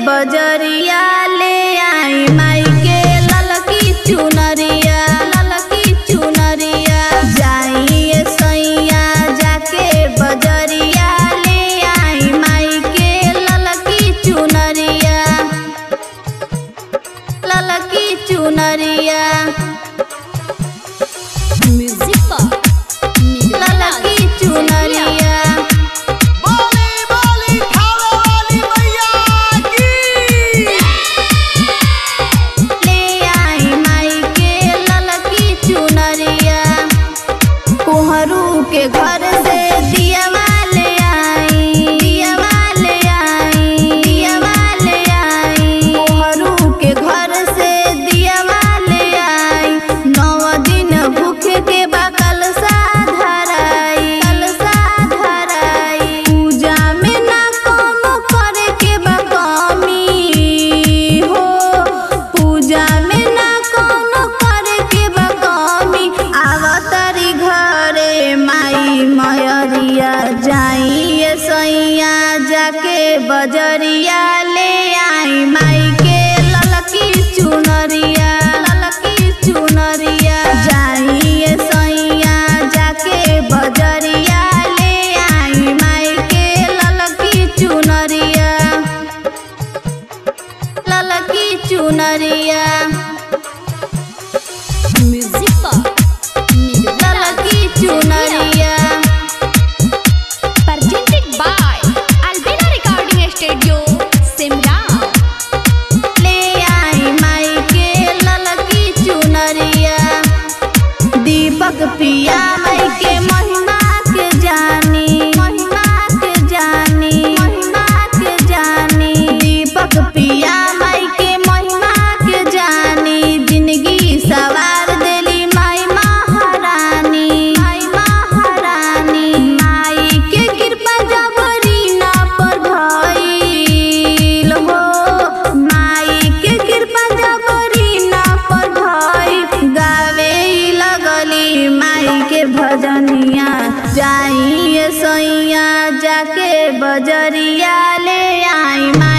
बजरिया ले आई माई के ललकी चुनरिया ललकी चुनरिया जाइए सैया जाके बजरिया ले आई माई के ललकी चुनरिया ललकी चुनरिया म्यूजिक पर ललकी चुनरिया बोली बोली खावे वाली मैया की ले आई माई के ललकी चुनरिया कुहरू के घर से दियावा ले आई दियावा ले आई दियावा ले आई कुहरू के घर से दियावा ले आई नौ दिन भूखे के बकल साधराई कल साधराई पूजा में ना कोनो करे के बा कमी हो पूजा में ना कोनो करे के बा कमी आवतरी घरे माई मयरिया जाइए सैया जाके बजरिया ले आई माई के ललकी चुनरिया ललकी चुनरिया जाइए सैया जाके बजरिया ले आई माई के ललकी चुनरिया ललकी चुनरिया म्यूजिक पर ललकी चुनरिया presented by Albina Recording Studio, Simla. ले आई माई के ललकी चुनरिया दीपक पिया माई के महिमा के जानी महिमा के जानी महिमा के जानी दीपक पिया माई के महिमा के जानी जिंदगी सवार देली माई महारानी माई महारानी माई के कृपा जबरी ना पर भइल हो माई के कृपा जबरी ना पर भइल गावे लगली माई के भजनिया जाइए सैया जाके बजरिया ले आई माई